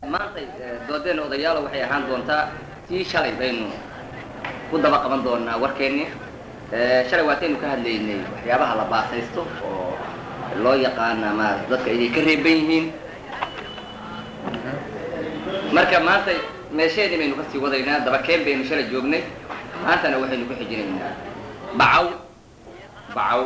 maanta doodeena odayaalo waxay ahaan doontaa tii shalay baynu ku daba qaban doonaa warkeenni shalay waataynu ka hadlaynay waxyaabaha la baasaysto oo loo yaqaana ma dadka inay ka reeban yihiin marka maanta meesheedii baynu kasii wadaynaa dabakeen baynu shalay joognay maantana waxaynu ku xijinaynaa bacaw bacaw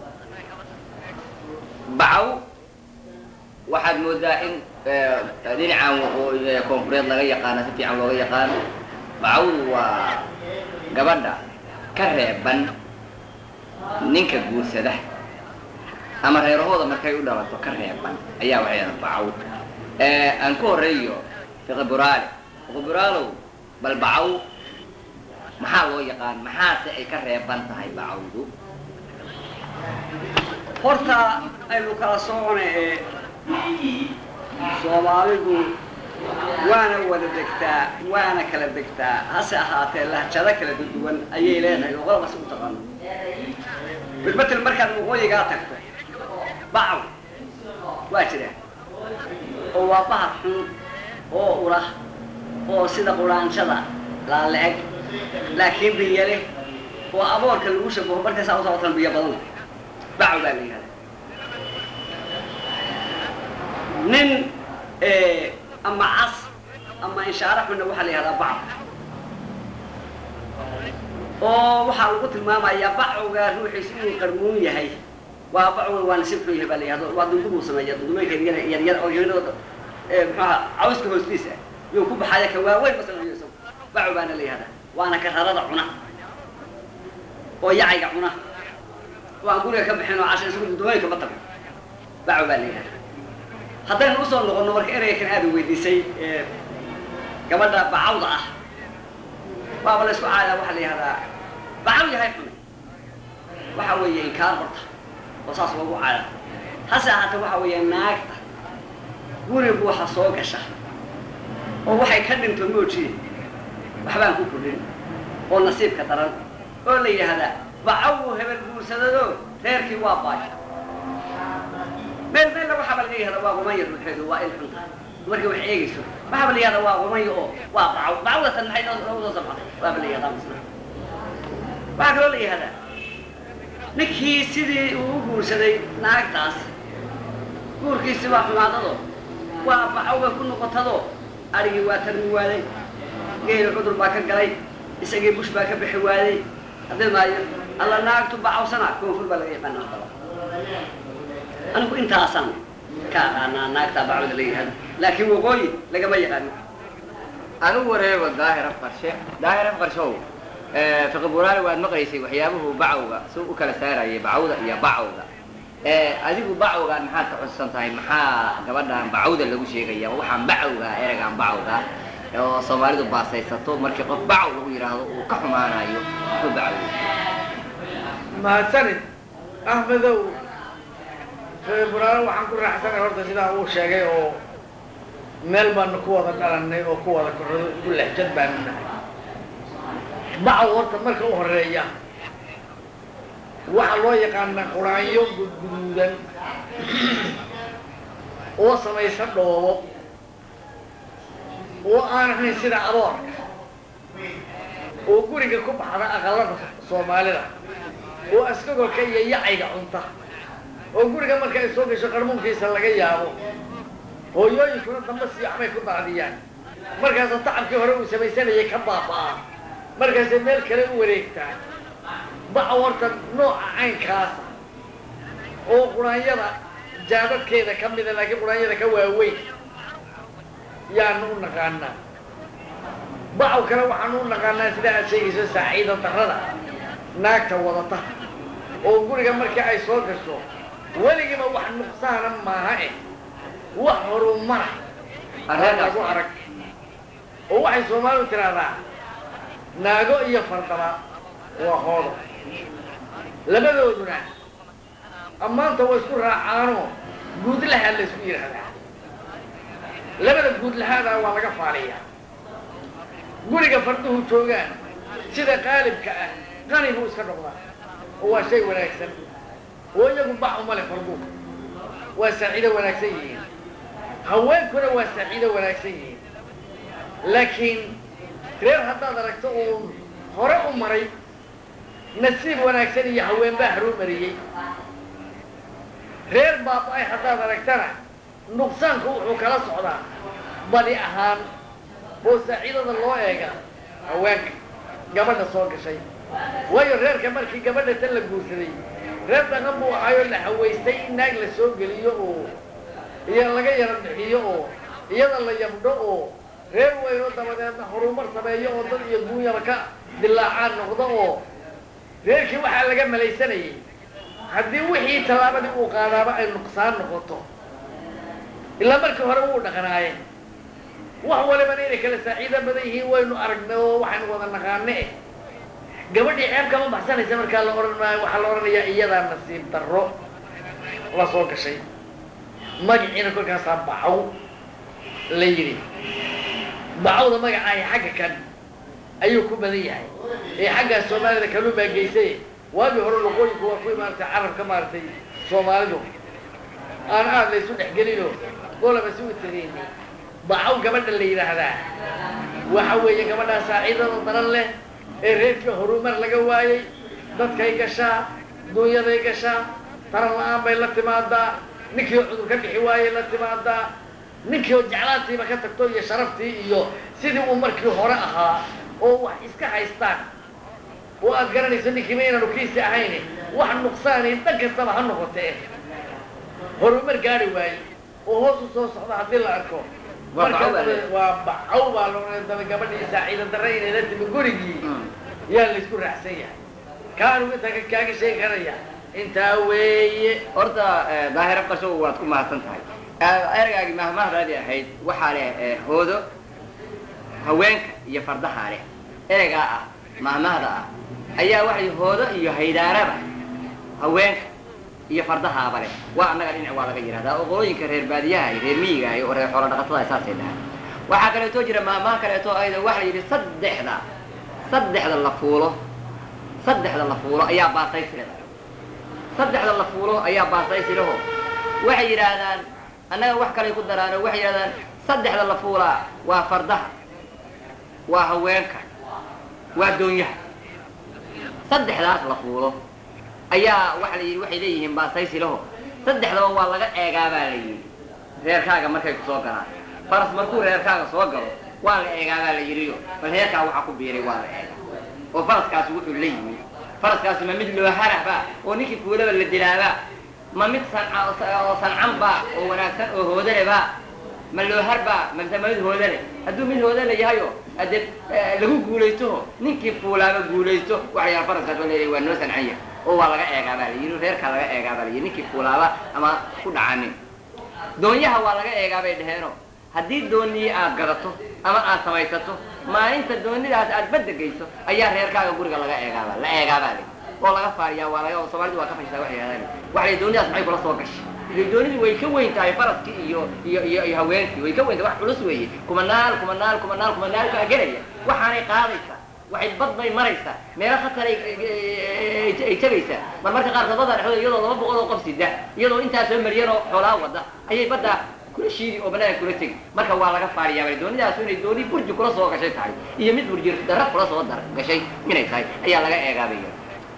bacaw waxaad moodaa in dhinacan koonfureed laga yaqaano si fiican looga yaqaano bacawdu waa gabadha ka reeban ninka guursada ama reerahooda markay u dhalato ka reeban ayaa waxay ahayd bacaw aan ku horeeyo fiqiburaale fiqiburaalow bal bacaw maxaa loo yaqaan maxaase ay ka reeban tahay bacawdu horta aynu kala socona ee soomaalidu waana wada degtaa waana kala degtaa hase ahaatee lahjado kala duwan ayay leedahay oo qolabas u taqaano bilmatel markaad waqooyigaa tagto bacaw waa jira oo waa bahar xun oo ula oo sida quraanjada laale-eg laakiin biyo leh oo aboorka lagu shabaho markaysaa usabatan biyo badan bacaw baa la yihahda nin ama cas ama inshaare xunna waxaa la yihahdaa bacaw oo waxaa lagu tilmaamayaa bacowga ruuxiis inuu qarmuun yahay waa bacowga waa nasib xun yahay baa la yihahdo waa dundubuu sameeya dundumooyinka yaryar yaryar oo yaryar muxuaha cawska hoostiisa yuu ku baxaya ka waaweyn masalan iyo isagu bacow baana la yihahdaa waana kararada cuna oo yacayga cuna oo aan guriga ka bixin oo casha isagu dundumooyinka ma tago bacow baa la yihahdaa haddaynu usoo noqonno marka ereyga kan aada weydiisay gabadha bacawda ah waaba la isku caayaa waxaa la yihahdaa bacaw yahay xunay waxa weeye inkaar horta oo saas loogu caaya hase ahaatee waxa weeye naagta gurigu waxa soo gasha oo waxay ka dhinto moojiye waxbaan ku kordhin oo nasiibka daran oo la yidhaahdaa bacawu hebel guursadado reerkii waa baay meel meella waxaaba laga yihahda waa qumaya ruuxeedu waa il xunta markay wax eegayso waxaaba la yihahda waa qumaya oo waa bacaw bacawdatan maxay noo sabxatay waaba la yihahdaa masna waxaa kaloo la yihahdaa ninkii sidii uu u guursaday naagtaas guurkiisi waa xumaadado waa bacawga ku noqotado adhigii waa tarmi waaday geeli cudur baa ka galay isagii bush baa ka bixi waaday haddii maayo alla naagtu bacawsana koonfur baa laga yaqaana hadaba anigu intaasaan ka aqaanaa naagtaa bacwda la yihahdo laakiin waqooyi lagama yaqaano anigu wareego daahira farshe daahira farshow fiqiburaale waad maqlaysay waxyaabuhu bacawga si u kala saarayay bacawda iyo bacawda adigu bacawgaan maxaad ka codsan tahay maxaa gabadhaan bacawda lagu sheegaya waxaan bacawga ereygaan bacawga oo soomaalidu baasaysato markii qof bacaw lagu yidhaahdo uu ka xumaanayo muxuu bacawga mahadsanid axmedow fiqiburaale waxaan ku raaxsanay horta sidaa uu sheegay oo meel baanu ku wada dhalannay oo ku wada korado isku lexjad baanu nahay bacaw horta marka u horeeya waxaa loo yaqaanaa quraanyo gudguduudan oo samaysa dhoobo oo aan ahayn sida aboorka oo guriga ku baxda aqalada soomaalida oo askagolka iyo yacayga cunta oo guriga marka ay soo gasho qarmuunkiisa laga yaabo hooyooyinkuna damba siyaxbay ku daadiyaan markaasoo tacabkii hore uu samaysanayay ka baaba'aa markaasay meel kale u wareegtaa bacaw horta nooca caynkaasa oo quraanyada jaadadkeeda ka mida laakiin quraanyada ka waaweyn yaanu u naqaanaa bacaw kale waxaanu u naqaanaa sida aad sheegayso saaciida darrada naagta wadata oo guriga markii ay soo gasho weligiiba wax nuqsaana maaha eh wax horumara lagu arag oo waxay soomaalidu tidhaahdaa naago iyo fardaba waa hoodo labadooduna ammaanta waa isku raacaanoo guudlahaa la isku yidhaahdaa labada guudlahaadaa waa laga faaliyaa guriga farduhu joogaan sida qaalibka ah qani buu iska noqdaa oo waa shay wanaagsan oo iyagu bac uma leh farduhu waa saacido wanaagsan yihiin haweenkuna waa saaciido wanaagsan yihiin laakiin reer haddaad aragto uu hore u maray nasiib wanaagsan iyo haween baa haruu mariyey reer baaba-ay haddaad aragtana nuqsaanku wuxuu kala socdaa badi ahaan oo saaciidada loo eega haweenka gabadha soo gashay waayo reerka markii gabadha tan la guursaday reer dhaqan buu ahaayoo la hawaystay in naag la soo geliyo oo iyo laga yara bixiyo oo iyada la yabdho oo reer weyno dabadeedna horumar sameeyo oo dad iyo guunyaba ka dilaacaan noqdo oo reerkii waxaa laga malaysanayay haddii wixii tallaabadii uu qaadaaba ay nuqsaan noqoto ilaa markii hore wuu dhaqanaaye wax walibana inay kala saaciida badan yihiin waynu aragnay oo waxaynu wada naqaane eh gabadhii ceeb kama baxsanaysa markaa la odhan maayo waxaa la odhanayaa iyadaa nasiib darro la soo gashay magaciina kolkaasaa bacaw la yidhi bacawda magacaahi xagga kan ayuu ku badan yahay ee xaggaas soomaalida kaluu baa geysay waagii hore loqooyinku waa kuwii maaragtay carabka maaragtay soomaalidu aan aad laysu dhexgelino golaba si u tagayni bacaw gabadha la yidhaahdaa waxa weeye gabadhaa saaciidada daran leh ee reerkii horumar laga waayey dadkay gashaa dunyaday gashaa taran la-aan bay la timaadaa ninkii cudur ka bixi waayey la timaadaa ninkii oo jeclaantiiba ka tagto iyo sharaftii iyo sidii uu markii hore ahaa oo wax iska haystaan oo aad garanayso ninkiiba inaanu kiisi ahayn wax nuqsaani dhan kastaba ha noqotee horumar gaari waaye oo hoos u soo socda haddii la arko Waa bacaw baa marka leedahay. waa bacaw baa loo daba gabadhii saaciida darre inay la timi gurigii yaa laysku raacsan yahay kaanu intaa ka- kaaga sheegi karaya intaa weeye horta eh, daahiro qasho waad ku mahadsan tahay Eh, ergaagii mahmahdaadii ahayd waxaa leh eh, hoodo haweenka iyo fardaha leh ereygaa ah mahmahda ah ayaa waxay hoodo iyo haydaaraba haweenka iyo fardahaaba leh waa annaga dhinac waa laga yidhahdaa oo qolooyinka reer baadiyaha iyo reer miyiga iyo reer xoolo dhaqatada saasay dhahaan waxaa kaleeto jira mahmaha kaleeto ayda waxaa yidhi saddexda saddexda la fuulo saddexda la fuulo ayaa baasaysileeda saddexda la fuulo ayaa baasaysileho waxay yidhaahdaan annaga wax kalay ku daraano waxay yidhahdaan saddexda la fuulaa waa fardaha waa haweenka waa doonyaha saddexdaas la fuulo ayaa waxa la yidhi waxay leeyihiin baasaysileho saddexdaba waa laga eegaabaa la yidhi reerkaaga markay ku soo galaan faras markuu reerkaaga soo galo waa la eegaabaa la yidhiyo bal reerkaa waxaa ku biiray waa la eegaa oo faraskaasi wuxuu la yimi faraskaasi ma mid loo harahba oo ninkii fuulaba la dilaaba ma mid sanca oo sancanba oo wanaagsan oo hoodaleba ma loo harba mase ma mid hoodale hadduu mid hoodale yahayo ade lagu guulaystoho ninkii fuulaaba guulaysto waxa yaal faraskaas waa leeyahay waa noo sancan yahay oo waa laga eegaabaa la yidhi reerkaa laga eegaabaa la yidhi ninkii fuulaaba ama ku dhacanin doonyaha waa laga eegaa bay dhaheeno haddii doonii aad gadato ama aad samaysato maalinta doonidaas aad badda geyso ayaa reerkaaga guriga laga eegaaba la eegaabaa le oo laga faariyaa waa laga soomaalida waa ka fashisaa waxay yidhahdaan waxa la doonidaas maxay kula soo gashay ile doonidii way ka weyn tahay faraskii iyo iyo iyo iyo haweenkii way ka weyn tahay wax culus weeye kumanaal kumanaal kumanaal kumanaal kaa gelaya waxaanay qaadaysaa waxay bad bay maraysaa meelo khatar ay ay tegaysaa mar marka qaar sabada dhexdooda iyadoo laba boqol oo qof sida iyadoo intaa soo mariyeen oo xoolaa wada ayay badda kula shiidi oo banaanka kula tegi marka waa laga faariyaa bal doonidaasu inay dooni burji kula soo gashay tahay iyo mid burji darra kula soo dar gashay inay tahay ayaa laga eegaabaya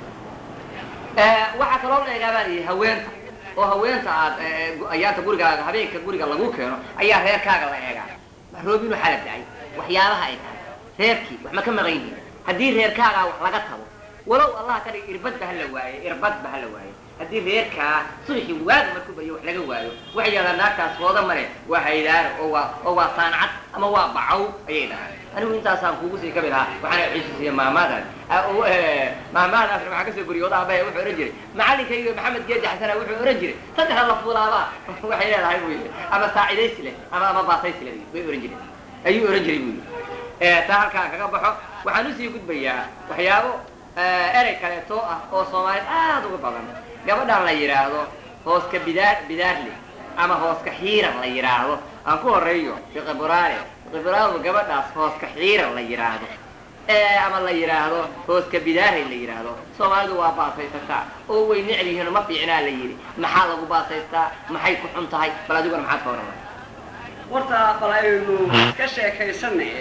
waxaa kaloo la eegaabaa layidhi haweenta oo haweenta aad ayaanta gurigaaga habeenka guriga lagu keeno ayaa reerkaaga la eegaa roob inuu xala dacay waxyaabaha ay tahay reerkii wax ma ka maqan yihiin haddii reerkaagaa wax laga tago walow allah ka dhig irbadba hala waaye irbadba hala waaye haddii reerkaa subaxii waaga markuu bayo wax laga waayo waxay yidhahdaan naagtaas hooda male waa haydaaro oo waa oo waa saancad ama waa bacaw ayay dhahaan anigu intaasaan kuugu sii kabi lahaa waxaana xusuusiya maamaadan maamaadaasna waxaa kasoo guriya odaha baya wuxuu ohan jiray macalinkayga maxamed geedi xasana wuxuu ohan jiray saddexda la fuulaaba waxay leedahay buu yidhi ama saacidaysi leh ama ama baasaysi leh bay ohan jireen ayuu ohan jiray buu yidhi taa halkaan kaga baxo waxaan usii gudbayaa waxyaabo erey kaleeto ah oo soomaaliyed aada uga badan gabadhan la yidhaahdo hooska bidaar bidaarle ama hooska xiiran la yidhaahdo aan ku horeeyo fiqiburaale fiqiburaadu gabadhaas hooska xiiran la yidhaahdo ama la yidhaahdo hooska bidaarey la yidhaahdo soomaalidu waa baasaysataa oo way necb yihiin ma fiicnaa la yidhi maxaa lagu baasaystaa maxay ku xun tahay bal adiguna maxaad ka warrama horta bal aynu ka sheekaysanaye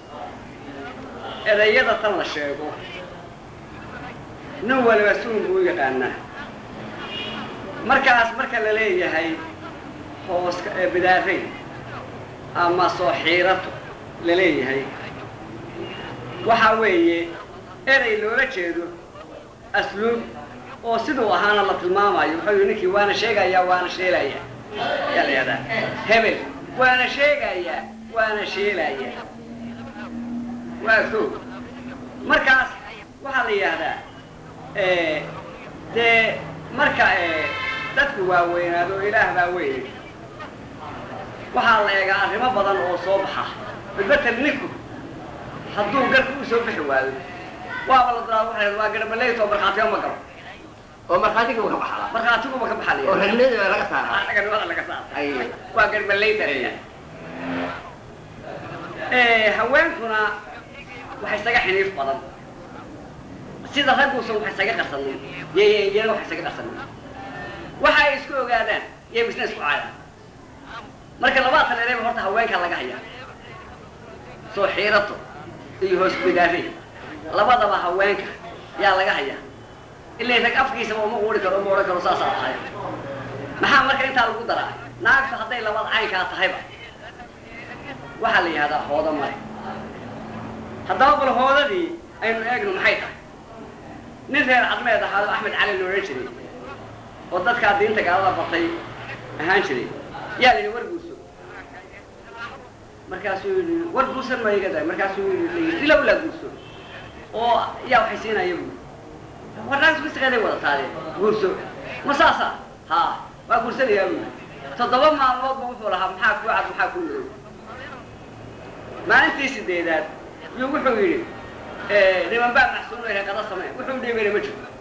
erayada tan la sheego nin waliba suun buu u yaqaanaa markaas marka la leeyahay hooska ee bidaarey ama soo xiirato la leeyahay waxaa weeye erey loola jeedo asluub oo siduu ahaana la tilmaamayo wuxuu yihi ninkii waana sheegayaa waana sheelayaa yaa la yahdaa hebel waana sheegayaa waana sheelayaa waa ko markaas waxaa la yidhaahdaa dee marka dadku waaweynaado ilaah baa weyne waxaa la eegaa arrimo badan oo soo baxa badbetel ninku hadduu garka u soo bixi waayo waaba la diraa waxay waa garbaleyto markhaatiga ma galo oo markhaatiga ka baxala markhaatiguba ka oo baxalaya ragnimada laga saaraa raganimada laga saara ay waa garbaleyta haweenkuna waxay isaga xiniif badan sida ragguusan wax isaga qarsanin yyyana wax isaga qarsanin waxa ay isku ogaadaan yay misna isku caayaan marka labada taleereba horta haweenkaa laga hayaa soo xiirato iyo hoos bidaarey labadaba haweenka yaa laga hayaa ilay rag afkiisaba uma quuri karo uma odhan karo saasaa tahay maxaa marka intaa lagu daraa naagtu hadday labada caynkaa tahayba waxaa la yihahdaa hoodo male haddaba bal hoodadii aynu eegno maxay tahay nin reer cadmeed ahaa oo axmed cali loodhan jiray oo dadkaa diinta gaalada bartay ahaan jiray yaa la yidhi war guurso markaasuu yidhi war guursan ma iga daay markaasuu yidhi ilaw laa guurso oo yaa waxay siinaya buuri war naagtu bisiqeeday wadataade guurso ma saasa ha waa guursanayaa buuri toddoba maalmoodba wuxuu lahaa maxaa kuu cad maxaa kuu madow maalintii sideedaad yuu wuxuu yidhi niman baa maxsuuno yahay qada samee wuxuu dhiibana ma jiro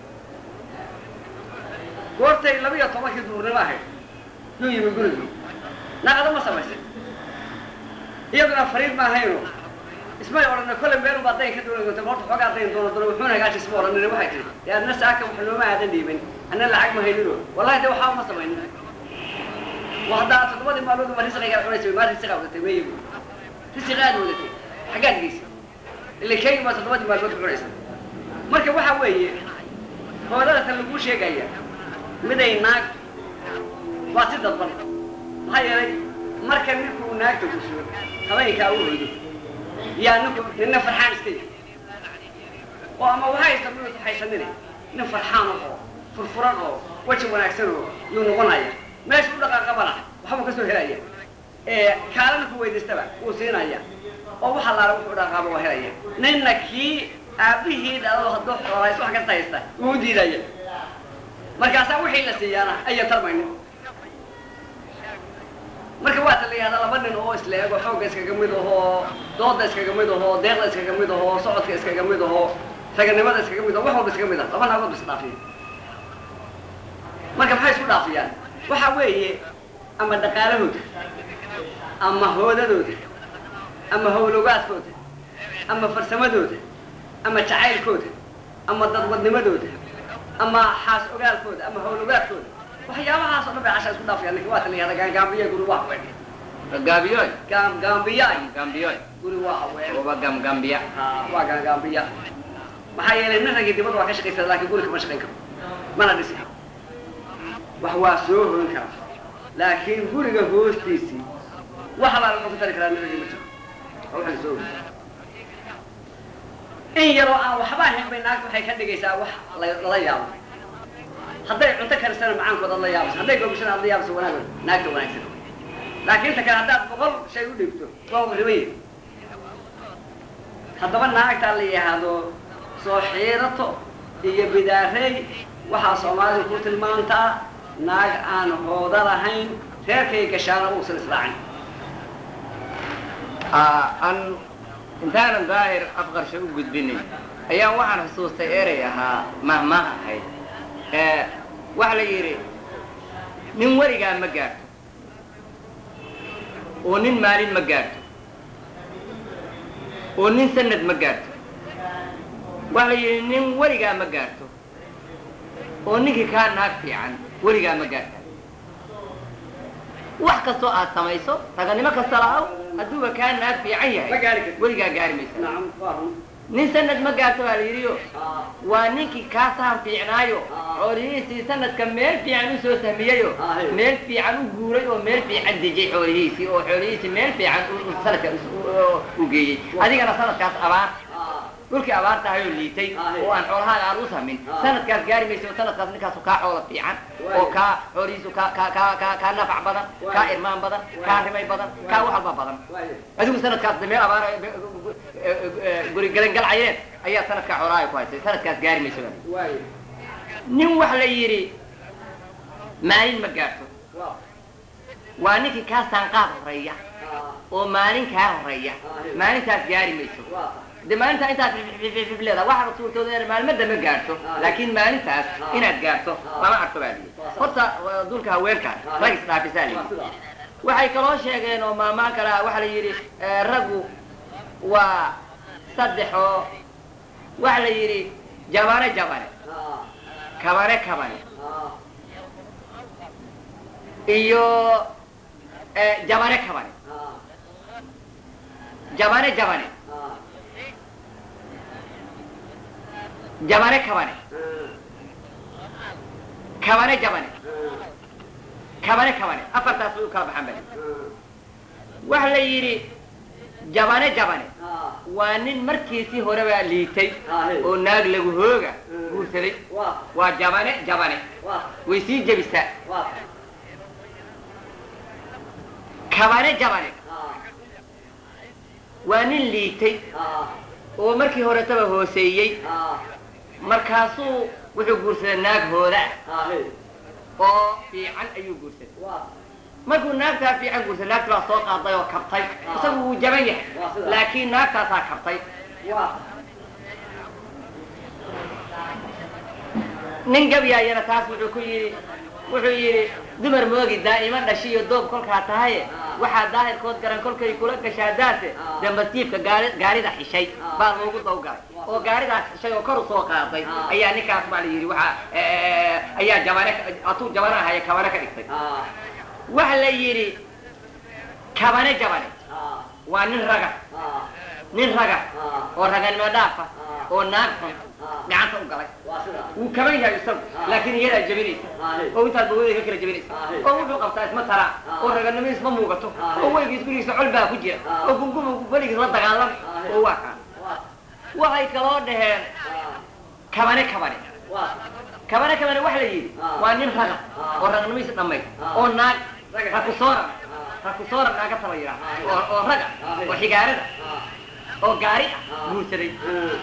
goortay laba iyo tobankii duurnimo ahayd yuu yimi gurigii naqada ma samaysay iyaduna fariid ma ahayno ismay odhana kollay meel baa dayn ka doona doonta horta xoogaa dayn doona doona wuxuuna hagaajis ma odhanina waxay tihi dee adna saaka wax nooma aadan dhiibin anna lacag ma haynino wallahi de waxaa ma samaynin waa haddaa toddobadii maalmood ma risqigaa cunaysa maa risqigaa wadatay meeyi bu risiqa aad wadatay xaggaad geysa ila keegi baa toddobadii maalmood ku cunaysa marka waxa weeye hoodada tan laguu sheegaya miday naag waa si dadban maxaa yeelay marka ninkuu naagta guso habeenkaa u hoydo yaa ninku nina farxaan iska yi oo ama wahaysta mid haysanine nin farxaan oo furfuran oo weji wanaagsan oo yuu noqonaya meesha u dhaqaaqabana waxbuu ka soo helaya kaalana ku weydiistaba wuu siinaya oo waxa laala wuxuu dhaqaaqaba waa helaya ninna kii aabihii dhalado hadduu xoolays wax kasta haysta wuu diidaya markaasaa wixii la siiyaana aya tarmaynin marka waata la yihahdaa laba nin oo isla eego xoogga iskaga mid ahoo dooda iskaga mid ahoo deeqda iskaga mid ahoo socodka iskaga mid ahoo raganimada iskaga mid aho wax walba iskaga mid ah laba naagood ba is dhaafiya marka maxay isku dhaafiyaan waxa weeye ama dhaqaalahooda ama hoodadooda ama howlogaadkooda ama farsamadooda ama jacaylkooda ama dadwadnimadooda ama xaas ogaalkooda ama howlogaadkooda waxyaabahaas oo dhan bay casha isku dhaafayaan ninka waata la yihahda gaangaambiya guri waa haween gaabiyoy gaam gaambiyaay gambiyoy guri waa haween oba gamgambiya ha waa gaangaambiya maxaa yeelay nin ragii dibadda waa ka shaqaysada laakiin guri kama shaqayn karo mana dhisi wax waa soo hoyn karaa laakiin guriga hoostiisii wax baa lagu dari karaa nin ragii ma jiro waa waxa la soo hoyn in yaroo aan waxba ahayn bay naagta waxay ka dhigaysaa wax la- lala yaabo hadday cunto karisana macaankooda ad la yaabayso hadday gobashana ad la yaabayso wanaagooda naagta wanaagsan laakiin ta kale haddaad boqol shay u dhigto waa ribaye haddaba naagtaa la yidhaahdo soo xiirato iyo bidaarey waxaa soomaalidu ku tilmaantaa naag aan hooda lahayn reerkay gashaana uusan israacin aan intaanan daahir afqarsho u gudbinin ayaan waxaan xusuustay erey ahaa mahmah ahayd ee waxa la yidhi nin weligaa ma gaarto oo nin maalin ma gaarto oo nin sanad ma gaarto waxa la yidhi nin weligaa ma gaarto oo ninkii kaa naag fiican weligaa ma gaarta wax kastoo aad samayso raganimo kasta lahaw hadduuba kaa naag fiican ma yahay gaari karti weligaa gaari maysa nacam waa run nin sanad ma gaarto baa la yidhiyo Ah, waa ninkii kaa sahan fiicnaayo Ah. xoolihiisii sanadka meel fiican u soo sahmiyayo Ah, hey. meel fiican u guuray oo meel fiican dejiyay xoolihiisii oo xoolihiisii meel fiican u- u- sanadka u- u- u geeyey adigana sanadkaas abaar ah, dhulkii abaar tahay oo liitay Ah, hey. oo aan xoolahaaga aan u samin Ah. sanadkaas gaari mayso oo sanadkaas ninkaasu kaa xoolo fiican Waay. oo kaa xoolihiisu kaa kaa kaa kaa kaa nafac badan Waay. kaa irmaan badan Waay. kaa rimay badan Waay. kaa wax walba badan waaye adigu sanadkaas meel abaar guri galan galcayeen ayaa sanadkaa xoolahaaga ku haysay sanadkaas gaari mayso baa layidhi. waaye nin wax la yidhi maalin ma gaarto waa waa ninkii kaa saanqaad horeeya ah, oo maalin kaa horeeya Ah, hey. maalintaas gaari mayso waa de maalintaa intaad fififif leeda waxaaba suurtooda inaad maalmada ma gaarto Ah. laakiin maalintaas Ah. inaad gaarto Ah. lama arko baa liyi Waa sax. horta waa duulka haweenkaan Ah. rag isdhaafisaa waa liyi sidaa waxay kaloo sheegeen oo maamaan kale ah waxaa la yidhi eh, raggu waa saddex oo waxa la yidhi jabane jabane ah, kabane kabane ah, iyo eh, jabane kabane ah, jabane jabane ah, jabane kabane ah, kabane jabane ah, kabane kabane afartaas way u kala baxaan bali ah, waxa la yidhi jabane jabane ah, waa nin markiisii hore baa liitay ah, hey. oo naag lagu hooga Mm. guursaday waa waa jabane jabane waa way sii jebisaa waa kabane jabane ah, waa nin liitay ah, oo markii horetaba hooseeyey ah, markaasuu wuxuu guursaday naag hooda ah, hey. oo fiican ayuu guursaday waa markuu naagtaa fiican guursaday naagti baa soo qaaday oo kabtay Ah. isagu wuu jaban yahay Waa sidaa. laakiin naagtaasaa kabtay waa nin gabyaayana taas wuxuu ku yidhi wuxuu yidhi dumar moogi daa'ima dhashiyo doob kolkaa tahaye Ah. waxaa daahirkood garan kolkay kula gashaa daase Ah. dambatiibka gaari gaarida xishay Ah. baa loogu dawgalay Waa. oo gaaridaas xishay oo kor u soo qaaday Ah. ayaa ninkaas baa la yidhi waxaa eh, ayaa jabane atuu jabana ahaya kabane ka dhigtay ah, waxa la yidhi kabane jabane ah, waa nin raga ah, nin raga ah, oo raganimo dhaafa Ah. oo naag xun ah, gacanta u galay waa sidaa wuu kaban yahay isagu Ah. laakiin iyadaa jebinaysa ah, hey. oo intaad bawada ka kala jebinaysa Ah, hey. oo wuxuu qabtaa isma taraa Ah. oo raganimo isma muugato Ah, hey. oo weygiis gurigiisa col baa ku jira Ah. oo gungumu weligiis la dagaalama Ah, hey. oo waa kaa waa waxay kaloo dhaheen ah, kabane kabane waa kabane kabane waxa la yidhi Ah. waa nin raga Ah. oo raganimadiisa dhammayd Ah. oo naag Raga. rakusooran ah, rakusooran naaga taba yidhaah Ah. oo oo raga Ah, hey. oo xigaarada ah, oo gaari ah Ah. guursaday ah,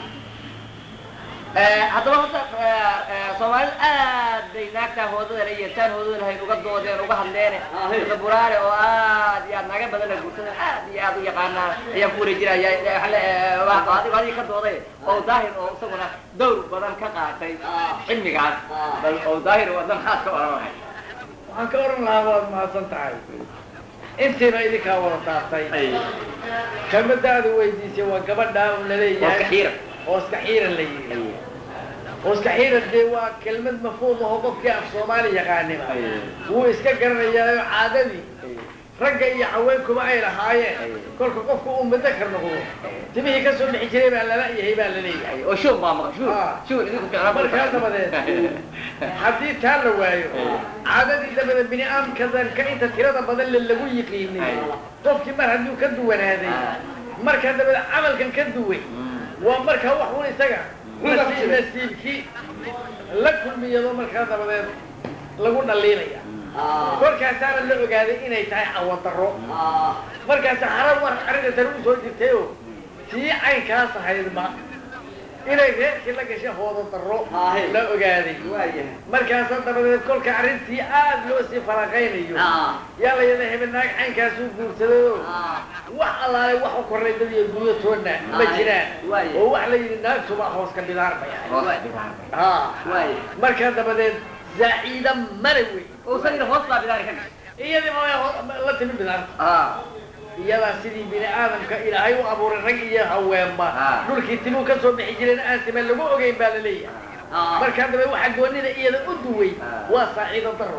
Eh, haddaba horta eh, eh, soomaalida aad bay naagtaa hoodada iyo taan hoodada lahayd uga doodeen uga hadleene Ah, hey. Sheekh buraare oo aad iyo aad naaga badan la guursada aad iyo aad u yaqaanaa ayaan ku wareejinaya Eh, waxa la- eh, waa- waa adiga adiga ka dooday oo daahir oo isaguna dowr badan ka qaatay Ah. cilmigaas Ah. bal oo daahir wada maxaad ka oranay waxaan ka oran lahaa waad mahadsan tahay intiina idinkaa wada taabtay kelmadaada weydiisay waa gabadhaa un laleeyahay Ooska xiiran. ooska xiiran la yidhi ooska xiiran dee waa kelmad mafhuum aho qofkii af soomaali yaqaaniba wuu iska garanayaayo caadadii ragga iyo haweenkuba ay lahaayeen kolka qofku uu mudakar noqdo timihii ka soo bixi jiray baa lala yahay baa la leeyahay oo shuun baa maqan shuun Ah. shuun idinku ficnaa markaa dabadeed haddii taa la waayo caadadii dabadeed bini aadamka inta tirada badan le lagu yiqiinay qofkii mar hadduu ka duwanaaday markaa dabadeed camalkan ka duway waa markaa wax un isaga nasiib nasiibkii la kulmiyado markaa dabadeed lagu dhaliilaya ah, kolkaasaana la ogaaday inay tahay cawadaro ah, markaasa harar war arrinta tani u soo jirtay oo tii caynkaas ahaydma inay reerkii la gashay hoodo daro Ahe. la ogaaday waayahay markaasa dabadeed kolka arrintii aad loo sii faraqaynayo ah, yaa la yidha hebel naag caynkaasuu guursaday oo ah, wax allaale wax u kornay dad iyo dunyo toonna ma Ahe. jiraan Waaye. oo wax la yidhi naagtuba hooska bidaar bay ahayd hoos bidaar ha waaye markaa dabadeed zaaciida male wey oo isagina hoos baa bidaari ka gashay iyadii ma la timi bidaarta ah iyadaa sidii bini aadamka ilaahay u abuuray rag iyo haweenba Ah. dhulkii timuu ka soo bixi jireen aan time lagu ogeyn baa la leeyahay ah, markaa dabe waxaa goonida iyada u duway Ah. waa saaciido daro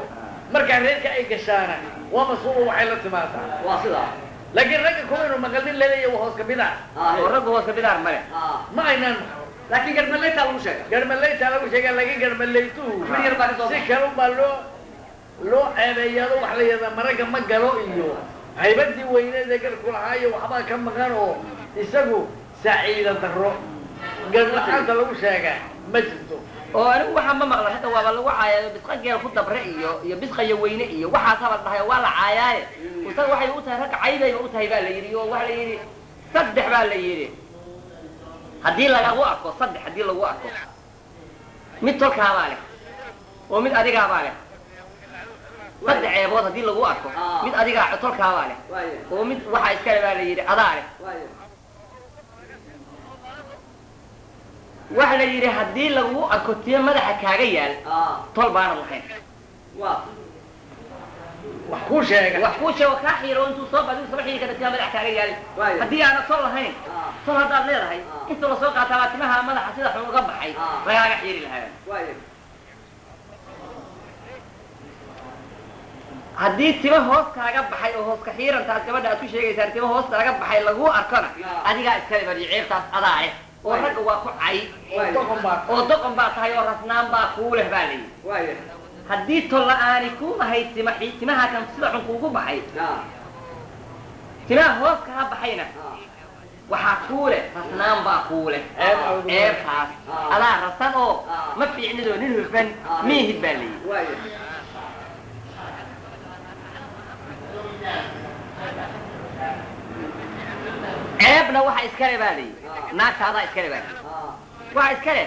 markaa reerka ay gashaana waa mas-uul waxay la timaadaa waa sidaa laakiin ragga kuwaynu maqalnin laleeya waa hooska bidac Ah, oo raggu hooska bidaar male ah. ma aynaan maqal laakiin garmaleytaa lagu sheega garmaleyta lagu sheegaa laakiin garmaleytuhu Mid yar baa ka soo si baxay. kalun baa loo loo ceebeeyaado wax la yidhahdaa maragga ma galo iyo haybadii weyneed ee garku lahaa iyo waxbaa ka maqan oo isagu saciida daro garla-aanta lagu sheegaa ma jirto oo anigu waxaa ma maqla hadda waaba lagu caayaayo bisqa geel ku dabre iyo iyo bisqaya weyne iyo waxaas habal dhahay oo waa la caayaaye isaga waxay u tahay ragga caybayba u tahay baa la yidhi oo waxa la yidhi saddex baa la yidhi haddii lagagu arko saddex haddii lagu arko mid tolkaabaa leh oo mid adigaabaa leh saddex ceebood haddii lagu arko Ah. mid adigaa tolkaabaa leh waaye oo mid waxaa iskale baa la yidhi adaa leh waaye waxa la yidhi haddii lagu arko tiyo madaxa kaaga yaal ah tol baanad lahayn waa wax kuu sheega wax kuu sheego kaa xiiro intuu soo badiu saba xiiri kara timaa madax kaaga yaali Waayo. haddii aanad sol lahayn ah sol haddaad leedahay Ah. inta lasoo qaataa baa timaha madaxa sida xun uga baxay Ah. lagaaga xiiri lahaa waaye haddii tima hoos kaaga baxay oo hoos ka xiirantaas gabadha aad ku sheegaysaan tima hoos kaaga baxay lagu arkona Ah. adigaa iskale badi ceebtaas adaa leh oo Waayo. ragga waa ku cay oo doqon baa oo doqon baa tahay oo rasnaan baa kuu leh baa layidhi waaye haddii tol la-aani kuu ahayd tima xi- timaha kan sida xun kuugu baxay ah timaha hoos kaa baxayna ah waxaa kuu leh rasnaan baa kuu leh Ceeb awgeed. ceebtaas Ah. adaa rasan oo Ah. ma fiicnidoo nin hufan Ah. miihid baa layidhi waaye ceebna waxa iskale baa layidhi Ah. naagta adaa iskale baa layidhi ah waxa iskale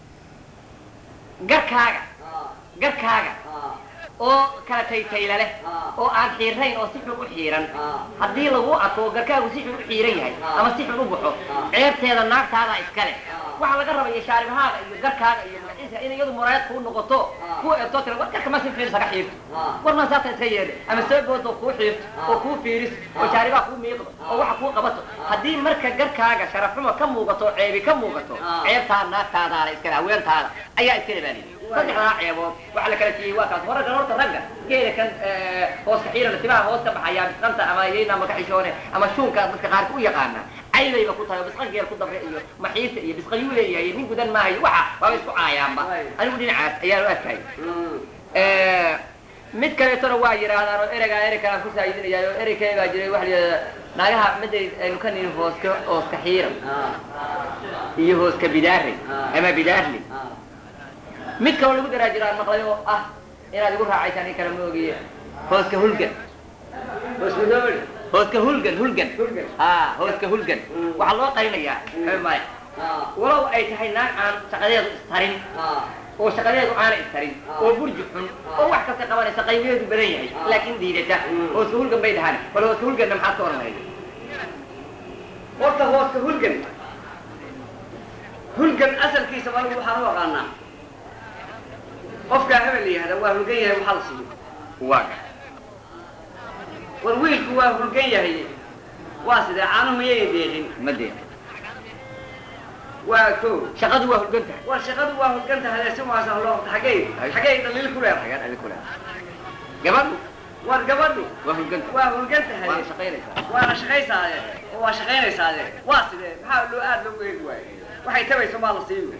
garkaaga ah garkaaga ah oo kala taytayla leh Ah. oo aan xiirayn oo si xun u xiiran ah haddii lagu arko oo garkaagu si xun u xiiran yahay Ah. ama si xun u baxo Ah. ceebteeda naagtaadaa iskale Ah. waxaa laga rabaya shaaribahaaga iyo garkaaga iyo magaciisa in iyadu muraayad kuu noqoto Ah. kuu eegtoo tira war garka ma si fiiris haga xiirto ah war ma saata iska yeedhe ama soo boodo kuu xiirto Ah. oo kuu fiiris oo Ah. shaaribaha kuu miiqdo oo waxa kuu qabato haddii marka garkaaga sharafxumo ka muuqato oo ceebi ka muuqato Ah. ceebtaa naagtaadaana iskale haweentaada ayaa iskale baa lihi Waay. saddexdaa ceebood waxa la kala siiyey waa kaas hore kan horta ragga geela kan eh, hoos ka xiirana timaha hoos ka baxaya bisqanta ama yayna ama kaxishoone ama shuunka dadka qaarka u yaqaana caybayba ku tahay oo bisqa geel ku dabre iyo maxiirta iyo bisqayuu leeyahay nin gudan maahayo waxa waaba isku caayaanba Waay. anigu dhinacaas ayaan u arkay mm Eh, mid kaleetona waa yidhaahdaan oo ereygaa erey kalaan ku saayidinayaa oo erey kale baa jiray waxa la yidhahdaa naagaha miday aynu ka nihin hooska hooska xiiran ah iyo hooska bidaarey Ah. ama bidaarley ah mid kaloo lagu daraa jiraan maqlay oo ah inaad igu raacaysaan in kale ma ogiye hooska hulgan wasmidoobi hooska hulgan hulgan Hulgan. ah hooska hulgan Mm. waxaa loo qarinayaa Mm. xabi male ah walow ay tahay naag aan shaqadeedu istarin ah oo shaqadeedu aana istarin Ah. oo burji xun oo wax kasta qabanaysa qaybiyeedu badan yahay Ah. laakiin diidata Mm. hooska hulgan bay dhahaan bal hooska hulganna maxaad ka oranaya horta hooska hulgan hulgan asalkiisa anigu waxaan u aqaanaa qofkaa hebel la yihahda waa hulgan yahay waxaa la siiyo waa war wiilku waa hulgan yahay waa sidee caanuhu miyay deeqin ma dee waa ko shaqadu waa hulgan tahay war shaqadu waa hulgan tahay si waasa loo qabta xaggey xaggey dhaliil ku leedahay agaan adi kule gabadhu war gabadhu waa hulgan tahay waa hulgan waana tahay shaqaynaysaa waana shaqaysaade oo waa shaqaynaysaade waa sidee maxaa loo aad loogu eegi waaye waxay tabayso maa la siiyo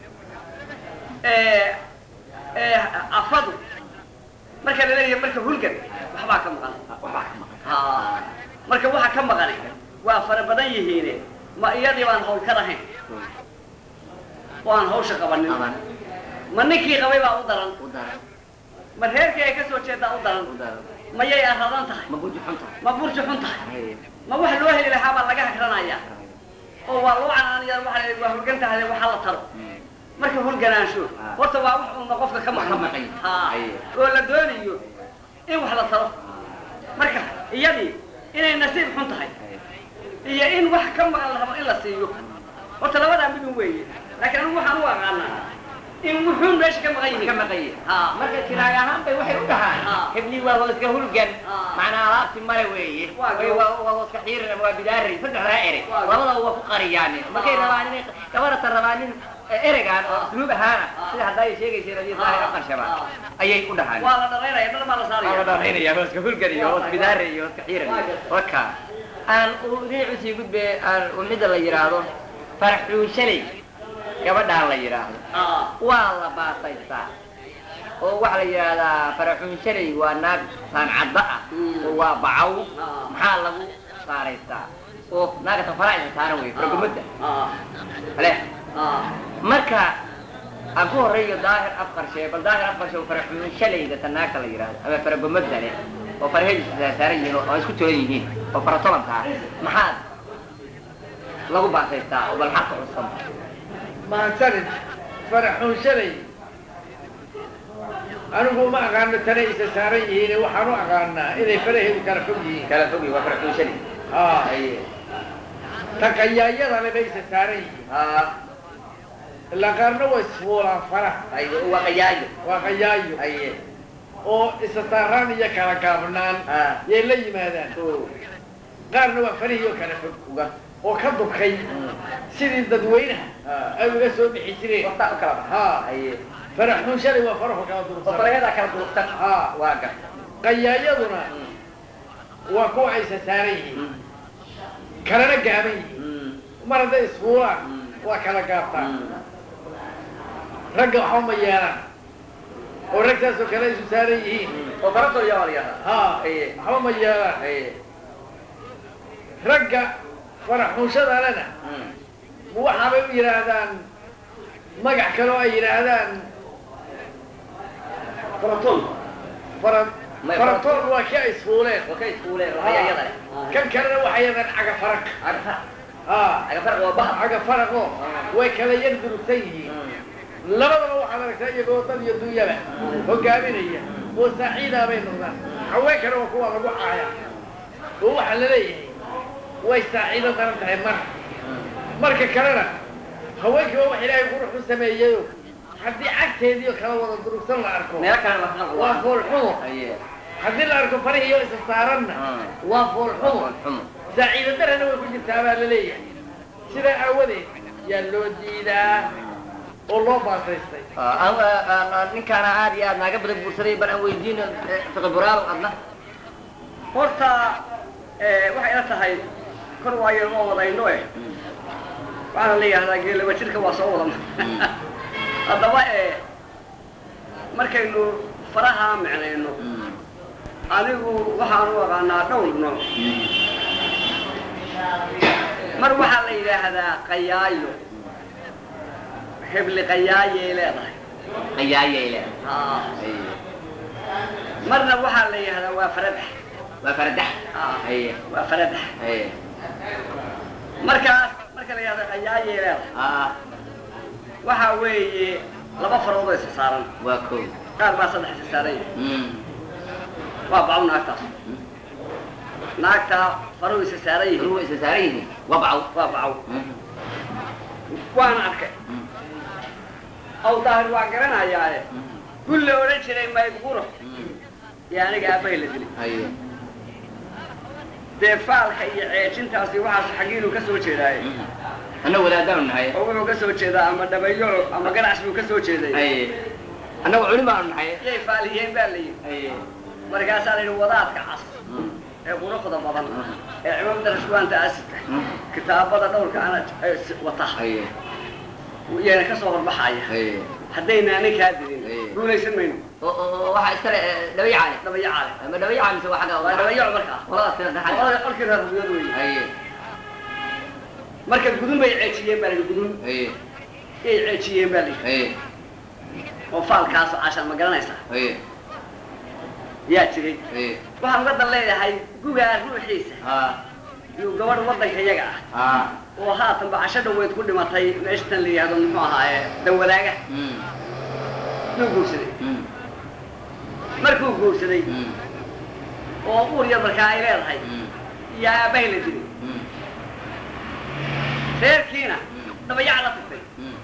afadu marka la leeyahay marka hulgan waxbaa ka maqan waxbaa ka maqan ha marka waxa ka maqani waa fara badan yihiine ma iyadii baan hawl ka lahayn oo aan hawsha qabanin aman ma ninkii qabay baa u daran u daran ma reerkii ay ka soo jeedaa u daran u daran mayay aradan tahay ma burji xun tahay ma burji xun tahay Haye. ma wax loo heli lahaa baa laga hakranaya oo waa loo canaanaya waa waa hulgan tahay waxa la taro Mm. marka hulganaansho Ah. horta waa wax uuna qofka ka Wax ka maqan maqan. ha Aye. oo la doonayo in wax la taro marka iyadii inay nasiib xun tahay Haye. iyo in wax ka maqan la rabo in la siiyo horta labadaa midun weeye laakiin anigu waxaan u aqaanaa in wuxuun meesha ka maqan ka yihiin maqan yahay ha marka kiraag ahaan bay waxay u dhahaan Ah. hebli waa hooska hulgan Ah. macnaa alaabti male weeye Waa Way goo- waa waa hooska xiiran ama waa bidaari saddexdaa ere Waa goo- labadaba waa ku qariyaan markay Ah. rabaan inay gabarata rabaan in ereygaan oo usluub ahaana sida haddaa ay sheegayseen adiyo daahir aqarshaba ayay u dhahaan waa la dharaynaya dhar baa la waa la saaraya dharaynaya hooska hulgan iyo hoos bidaare iyo hooska xiiran iyo waka aan u dhinac usii gudbe aan midda la yidhaahdo faraxuun shalay gabadhaan la yidhaahdo Ah, waa la baasaystaa oo waxaa la yidhaahdaa faraxuun shalay waa naag saancadda ah Mm. oo waa bacaw Ah. maxaa lagu saaraystaa oo naagatan faraacisa saaran wey faragumada ah, ale ah. marka aan ku horeeyo daahir afqarshe bal daahir afqarshe oo faraxuun shalayda ta naagta la yidhaahdo ama faragumada leh oo faraheediisa saaran yihiin oo isku tolan yihiin oo faratobanka ah maxaad lagu baasaystaa oo bal xaqa cusub maansanid faraxuun shalay anigu ma aqaano tanay isa saaran yihiin waxaan u aqaanaa inay faraheedu kala fog yihiin kala fogi waa faraxuun shalay haa aye taqayaayadana bay isa saaran yihiin haa ilaa qaarna waa isfuulaan faraha aye waa qayaayo waa qayaayo aye oo isa saaraan iyo kala gaabnaan haa yay la yimaadaan o qaarna waa farihii oo kala fog uga oo ka dukay sidii dadweynaha haa ay uga soo bixi jireen waqtaa u kala baxa haa aye faraxuun shalay waa farahu kala oo durugsan faraheedaa kala durugsan haa waa gar qayaayaduna waa kuwa aysa saaran yihiin kalana gaaban yihiin mar hadday isfuulaan waa kala gaabtaan ragga waxba ma yeelaan oo ragtaasoo kale isu saaran yihiin oo faratoo yaa la yidhahdaa haa Aye. waxba ma yeelaan aye ragga faraxuunshadalena waxaabay u yidhaahdaan magac kaloo ay yidhaahdaan Faraton. fara May- faratoon waa kii ay isfuuleen oo ka iskuuleen raayada leh kan kalena waxay yidhahdaan cagafarag agfa haa agfarq waa bahar cagafaraqo way kala yar durugsan yihiin labadaba waxaad aragtaa iyagoo dad iyo dunyaba hogaaminaya oo saaciidaa bay noqdaan haweenkana waa kuwa lagu caaya oo waxaa la leeyahay way saaciido daran tahay mar marka kalena haweenkii waa wax ilaahay qurux u sameeyeyo haddii cagteediio kala wada durugsan la arko meelo kale la xaq waa foolxumo aye haddii la arko farihiyo isa saaranna waa foolxumo xumo saaciido darana way ku jirtaa baa la leeyahay sidaa aawadeed yaa loo diidaa oo loo baasaystay ninkaana aad iyo aad naaga badan guursaday bal aan weydiino fiqi buraalow adna Horta eh, waxay ila tahay kor waayo ma wadayno eh. Waxaan la yidhahdaa geelaba jirka waa soo wada. Haddaba eh, markaynu faraha micnayno anigu waxaan u aqaanaa dhowr nooc mar waxaa la yidhaahdaa qayaayo hebli qayaayay leedahay qayaayay leedahay Haa. Aye. marna waxaa la yidhahdaa waa faradax waa faradax Haa. aye waa faradax aye markaas marka la yidhahdo qayaayay leedahay aa waxaa weeye laba farood oo isa saaran waa kow qaar baa saddex isa saaran yahay Mm. waa bacaw naagtaas naagtaa faruhu isa saaran yihiin ruwa isa saaran yihiin waa bacaw waa bacaw Mm. waana arkay Mm. aw daahir waa garanayaaye Mm. gulle odhan jiray maydguro Mm. iyo aniga aabbahay la dilay aye dee faalka iyo ceejintaasi waxaas xaggiinuu ka soo jeedaaye Mm. anna wadaadaanu nahay oo wuxuu ka soo jeedaa ama dhabayolo ama ganacs buu ka soo jeeday aye annagu culimaanu nahay yay faaliyeen baa la yidhi aye markaasaa la yidhi wadaadka cas Mm. ee quruxda badan Mm. ee cimaamada rashwaanta asidka Mm. kitaabada dhowrka ana ee si- wata aye iyana ka soo horbaxaya aye haddayna ninkaa dilin Aye. guulaysan mayno oo oo waxaa iskale dhabayacaale dhabayacaale ama dhabayaca mise waa xagga waa dhabayaco markaa qoladaas kale dhaxal qolada qolkii reer rubiyad weeye aye marka gudun bay ceejiyeen baa la yidhi gudun aye yay ceejiyeen baa la yidhi aye oo faalkaasoo cashan ma garanaysaa aye yaa jiray aye waxaan uga dan leeyahay gugaa ruuxiisa haa iyo gabadh waddanka iyaga ah haa oo haatanba casho dhaweyd ku dhimatay meeshatan la yihahdo muxuu ahaaye danwadaaga Mm. yuu guursaday Mm. markuu guursaday Mm. oo uur yar markaa ay leedahay Mm. iyo aabbahay la dilay Mm. reerkiina Mm. dhabayac la tagtay Mm.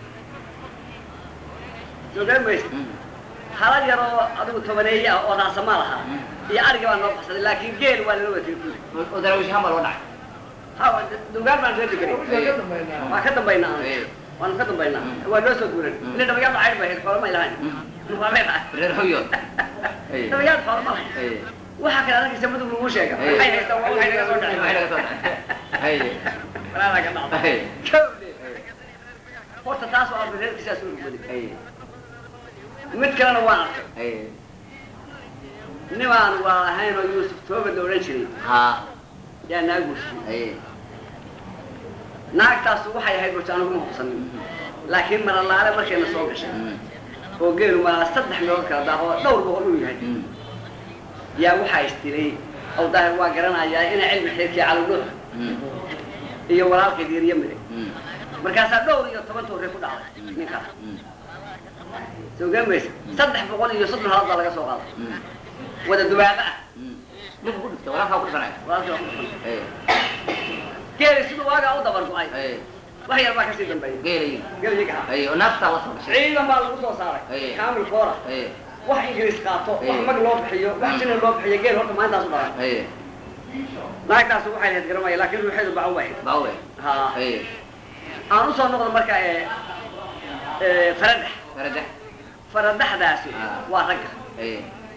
soo garan maysa Mm. halad yar oo adigu tobaneeye ah oo raasamaal ahaa Mm. iyo ariga baa noo baxsaday laakiin geel waa lala watay kulli oo- oo daraawish ahaan baa loo dhacay ha dugaan baan reer deganay Waxaan ka dambaynaa waa ka dambaynaa aye waanu ka dambaynaa Mm. waa noo soo guuran Mm. ila dhabayaadu caydh bay ahayd xoolo may lahayn Xoolo lahayn. reer hawyood Ay. dhabayaadu xoolo ma lahayn Ay. waxaa kale adagisa madug lagu sheega Ay. waxay haystaan waa waxay naga soo Waxay naga soo dhacay. Ay. walaalaa ka dhacda Ay. Kowdee. horta taas waa reerkiisaas u rugbaday Ay. mid kalena waan arkay Ay. nimaan waa ahayn oo yuusuf tooba la odhan jiray Ha. yaa naa guursaday Ay. naagtaasu waxay ahayd wata aniguma hubsanin laakiin maralaale markayna soo gashay Mm. oo geelu maa saddex meelood kala daaqo dhowr boqol uu yahay Mm. yaa waxaa istilay aw daahir waa garanayaa inay cilmi xeerkii calowdhoh Mm. iyo walaalkeed yaryo mide Mm. markaasaa dhowr iyo toban toore ku dhacday ninkaas Mm. soo gamaysa saddex boqol iyo soddon halaad baa laga soo qaaday Mm. wada dubaaba ah Mm. Dhulka ku dhigta, walaalkaa ku dhifanaya. walaalkii waa ku dhufan Ay. geeli siduu waagaa u dabar go-ay Ay. wax yar baa kasii dambeeyay Geelayin. geeliga ah Ay. oo naaftaa la soo gashay. ciidan baa lagu soo saaray Ay. kaamil koora Ay. wax ingiriis qaato wax Ay. mag loo bixiyo wax Mm. jina loo bixiyo geel horta maalintaas u dhalan Ay. naagtaas waxay lahayd garamaya laakiin ruuxeedu baca wahayd Baawe. ha Ay. aan usoo noqdo marka ee ee faradax Faradax. faradaxdaasi Ah. waa ragga Ay.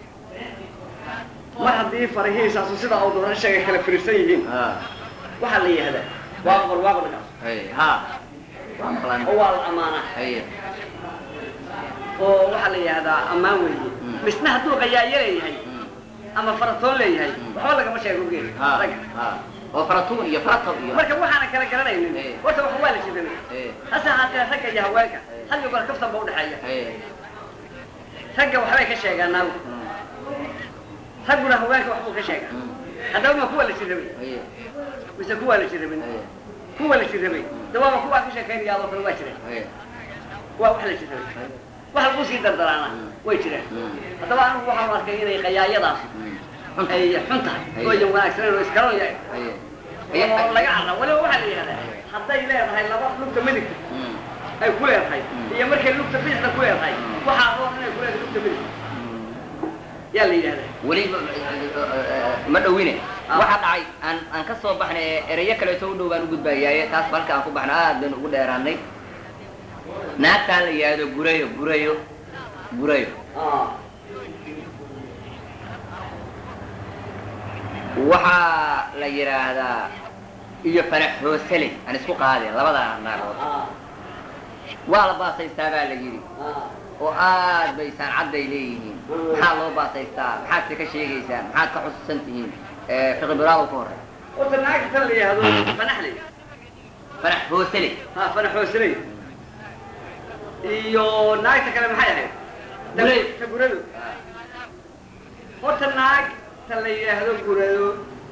mar haddii farahiisaasu sida uu dooran sheegay kala firirsan yihiin Ha. waxaa la yihahdaa waaqor waaqorkaas Ay. Ha. Waa maqlaan. oo waa la amaanaa Ay. oo waxaa la yihahdaa ammaan weeye Mm. misna hadduu qayaayo leeyahay Mm. ama faratoon leeyahay Mm. waxba lagama sheego geeli Ha. ragga Ha. oo faratuun iyo faratow iyo. marka waxaana kala garanaynin Ay. horta wax waa la jidanay Ay. hase haatee ragga iyo haweenka Ay. hal iyo goor kaftan ba udhexeeya Ay. ragga waxbay ka sheegaan naagu Mm. ragguna haweenka waxbuu ka sheegaa Mm. haddaba ma kuwa la jirabay Ay. mise kuwa la jirabin Ay. kuwa la jirabay dawaaba kuwaa ka sheekaynaya adoo kale waa jireen Ay. waa wax la jirabay wax lagu sii dardaraana Mm. way jireen Mm. haddaba anigu waxaan arkay inay qayaayadaas Mm. ay xun tahay Ay. oo yan wanaagsaneyn oo iskalo yahay Ay. oo laga carra waliba waxaa la yihahdaa hadday leedahay laba lugta midigta Mm. ay ku leedahay Mm. iyo markay lugta bidixda ku leedahay Mm. waxaa roon inay ku leedahay lugta midigta yaa la yidhahdaa weli ma dhowine Ah. waxaa dhacay aan aan ka soo baxnay ee ereyo kaleeto u dhow baan u gudbayaaye taas balka aan ku baxna aad baynu ugu dheeraanay naagtaan la yidhaahdo gurayo gurayo gurayo Ah. waxaa la yidhaahdaa iyo fanax hoosele aan isku qaadeen labada naagood Ah. waa la baasaystaa baa la yidhi Ah. oo aad bay sancadday leeyihiin maxaa loo baasaystaa maxaad se ka sheegaysaan maxaad ka xusuusan tihiin fiqi biraado ka horey horta naagta tan la yihahdo fanaxley fanax hoosele ha fanaxoosiley iyo naagta kale maxay ahayd Gurey. ta gurado horta naagta la yidhaahdo gurado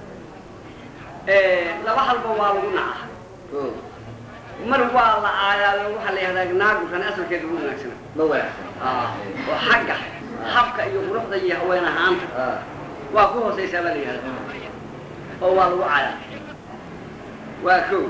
laba halba waa lagu naca oo mar waa la aayaa waxaa la yihahdaa naagukan asalkeeda ugu wanaagsana ma wanaagsan oo xagga habka iyo quruxda iyo haween ahaanta waa ku hoosaysaa baa la yihahdaa oo waa lagu cayaa waa kow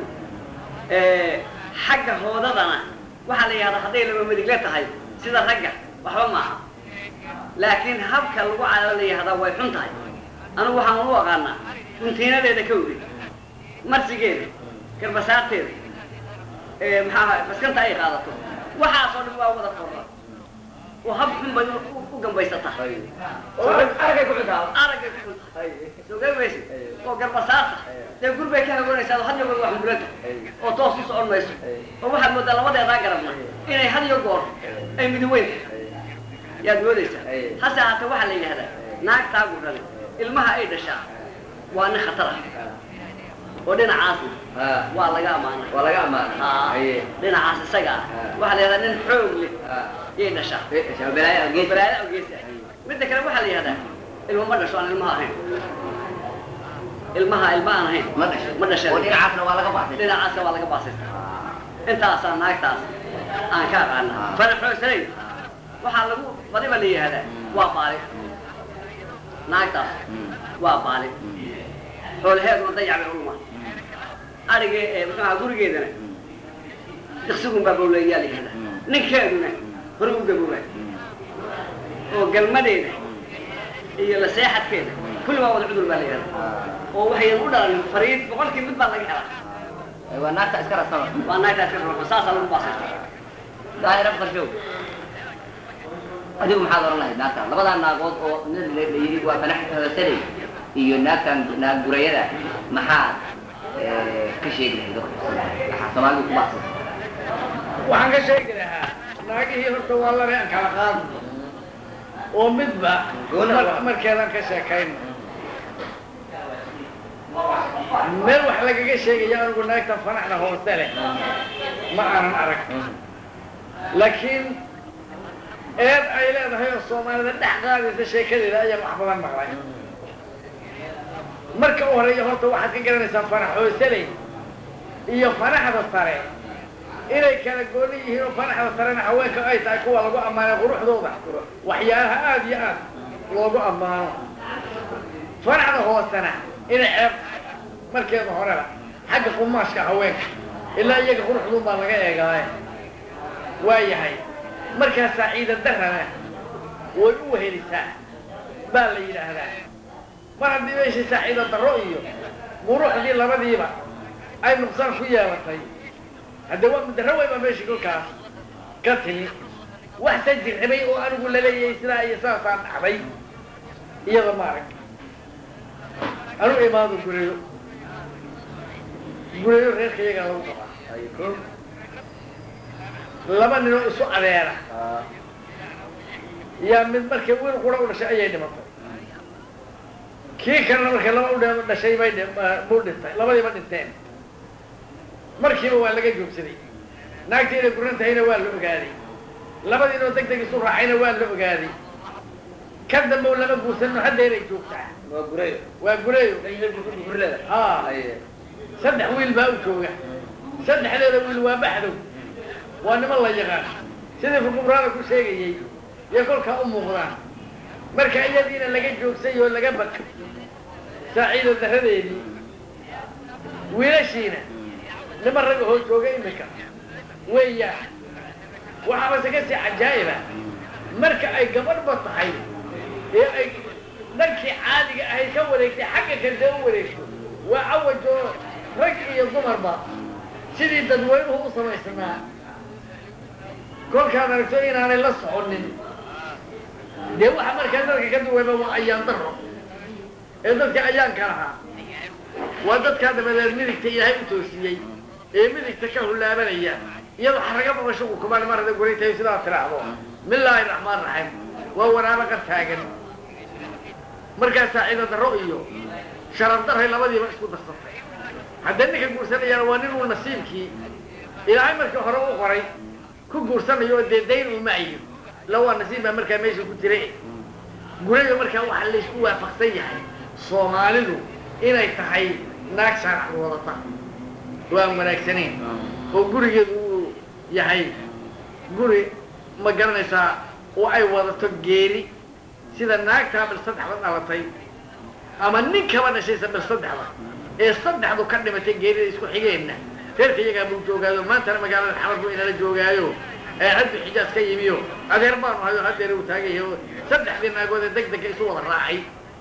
xagga hoodadana waxaa la yihahdaa hadday laba madigle tahay sida ragga waxba maaha laakiin habka lagu cayo la yihahdaa way xun tahay anigu waxaan u aqaanaa runtiinadeeda ka weri marsigeeda garbasaarteeda maxaa ahay maskanta ay qaadato waxaasoo dhan waa wada korra oo hab xun bay u- u gambaysataa aragay ku xuntaa aragay ku xunta soo gamaysid oo garbasaarta dee gurbay ka hagoonaysaa oo had iyo goor wax muranta oo toos u socon mayso oo waxaad moodaa labadeedaa garabna inay had iyo goor ay midiweyn tahay yaad moodaysaa hase haatee waxaa la yidhahdaa naagtaa gurrada ilmaha ay dhashaa waa nin khatar ah oo dhinacaasna waa laga amaana waa laga amaana Haa, haye dhinacaas isaga ah Ah. waxaa la yihahdaa nin xoog leh Ah. yay dhashaa shabeelaya gees balaada awgeesa midda kale waxaa la yihahdaa ilmo ma dhasho aan ilmaha ahayn ilmaha ilma aan ahayn ma dhashay ma dhashay oo dhinacaasna waa laga baxay dhinacaasa waa laga baasaysta intaasaa naagtaas aan ka aqaana Ah. fanaxoosanay waxaa lagu badiba la yihahdaa waa baali naagtaas waa baali xoolaheeduna dayac bay uluma arigee ee muxuu ahaa gurigeedana diqsigun baa bawleeyaa la yihahdaa Mm. ninkeeduna hore u gaboobaa oo galmadeeda iyo la seexadkeeda kulli waa wada cudur baa la yihahdaa oo waxayan u dhalan fariid boqolkii mid baa laga helaa waa naagta iska rasama waa naagtaas ka rabo saasaa lagu baasaysta daahira qarshow adigu maxaad oran lahayd naagta labadaa naagood oo nin la la yidhi waa fanax saley iyo naagtan naag gurayada maxaad eh, ka sheegi lahayd oo waxaa soomaalidu ku baaqsan waxaan ka sheegi lahaa naagihii horta waa laba aan kala qaadno oo midba Gooni mar- waa. markeedaan ka sheekayno meel wax lagaga sheegaya anigu naagta fanaxda hoose leh ma aanan arag laakiin eed ay leedahay oo soomaalida dhex qaadaysa sheekadeeda ayaan wax badan maqlay marka u horeeya horta waxaad ka garanaysaa fanax hooseley iyo fanaxda sare inay kala gooni yihiin oo fanaxda sarena haweenka ay tahay kuwa lagu ammaanay quruxdooda waxyaalaha aada iyo aad loogu ammaano fanaxda hoosena inay ceeb markeeda horeba xagga qumaashka haweenka ilaa iyaga quruxduun baa laga eegaaye waa yahay markaasaa ciida darana way u wehelisaa baa la yidhaahdaa mar haddii meeshii saaciida darro iyo quruxdii labadiiba ay nuqsaan ku yeelatay hadde waa darro weyn baa meeshii kolkaas ka timi wax sa jirribay oo anigu laleeyahay sidaa iyo saasaan dhacday iyada maarag anu imaado gureyo gureyo reerka iyagaa lagu qabaa laba ninoo isu adeera yaa mid markay wiil qura u dhashay ayay dhimatay kii kalena markay laba u dhe- dhashay bay dhi- buu dhintay labadiiba dhinteen markiiba waa laga joogsaday naagtii inay guran tahayna waa la ogaaday labadiinoo deg deg isu raacayna waa la ogaaday ka dambe lama guursanno haddeeray joogtaa waa gurayo waa gureeyo gurleda haa saddex wiil baa u jooga saddexdeeda wiil waa baxdow waa niman la yaqaan sidii fukubraada ku sheegayey iyo kolkaa u muuqdaan marka iyadiina laga joogsay oo laga bakay saaciida daradeedii wiilashiina niman ragga hoo jooga iminka weeyaan waxaabase ka sii cajaa'iba marka ay gabadhba tahay ee ay dhankii caadiga ahayd ka wareegtay xagga kale u wareegto waa cawajoo rag iyo dumarba sidii dadweynuhu u samaysnaa kolkaad aragto inaanay la soconin dee waxa markaa dadka ka duwayba waa ayaan daro ee dadka ayaanka lahaa waa dadkaa dabadeed midigta ilaahay u toosiyey ee midigta ka hulaabanaya iyadoo xaraga babasho uu kumaan mar hadday guray tahay sidaa tiraahdo bismillaahi raxmaan raxiim waa waraabo qar taagan markaasaa ciida darro iyo sharaf daray labadiiba isku darsatay haddee ninka guursanayaana waa nin uu nasiibkii ilaahay markii hore u qoray ku guursanayo oo dee dayn uu maayo la waa nasiib baa markaa meesha ku jira gurayo markaa waxaa laysku waafaqsan yahay soomaalidu inay tahay naag shaarac wadata waan wanaagsanayn oo gurigeedu uu yahay guri ma garanaysaa oo ay wadato geeri sida naagtaa bil saddexda dhalatay ama ninkaba dhashaysa bil saddexda ee saddexdu ka dhimatay geerida isku xigeenna reerka iyagaa buu joogaayo maantana magaalada xamar buu inala joogaayo ee haddu xijaas ka yimiyo adeer baanu hayo hadeer uu taagayahy oo saddexdii naagood ee deg dega isu wada raacay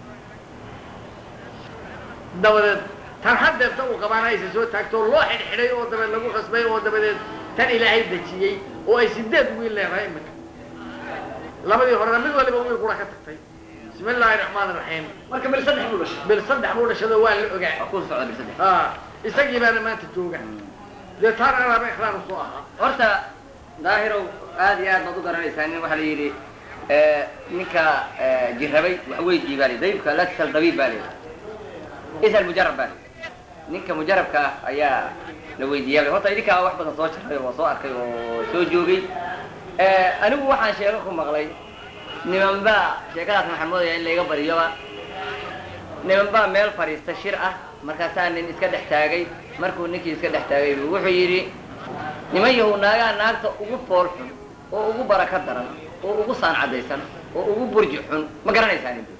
dabadeed tan hadeerta uu qabaana aysa soo taagto loo xidhxidhay oo dabeed lagu khasbay oo dabadeed tan ilaahay dejiyey oo ay sideed wiil leedahay iminka labadii horena mid waliba wiil kula ka tagtay bismi illaahi raxmaan raxiim marka bil saddex buu dhashay bil saddex buu dhashado waa la ogaa waa ku socda bil saddex ha isagii baana maanta jooga dee taana alaaba ikhlaan usoo ahaa horta daahirow aad iyo aad baad u garanaysaa nin waxaa la yidhi ninka jirrabay wax weydii baa li daybka la tasal dabiib baa li isal mujarab baa li ninka mujarabka ah ayaa la weydiiyaa horta idinkaa wax badan soo jarray oo soo arkay oo soo joogay anigu waxaan sheeko ku maqlay niman baa sheekadaas maxaan moodaya in layga bariyoba niman baa meel fadhiista shir ah markaasaa nin iska dhex taagay markuu ninkii iska dhex taagay buu wuxuu yidhi niman yahow naagaa naagta ugu fool xun oo ugu baraka daran oo ugu saan caddaysan oo ugu burji xun ma garanaysaa nin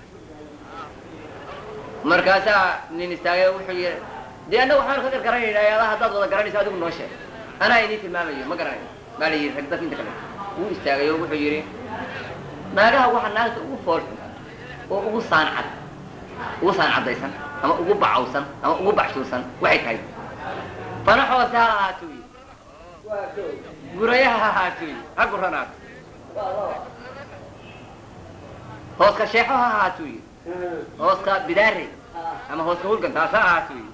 markaasaa nin istaagay wuxuu yidhi dee annaga waxaan ka gargaranaynaa ayaadaha haddaad wada garanayso adigu noo sheeg anaa idiin tilmaamayo ma garanayo baa la yidhi rag dadka inta kale wuu istaagay oo wuxuu yidhi naagaha waxaa naagta ugu fool xun oo ugu saan cad ugu saan caddaysan ama ugu bacawsan ama ugu baxshuursan waxay tahay fana hoose ha ahaatuu yidhi waa kow gurayaha ha ahaatuu yidhi ha guranaato waa laba hooska sheexo ha ahaatuu yidhi hooska bidaare ama hooska hulgan taas ha ahaatuu yidhi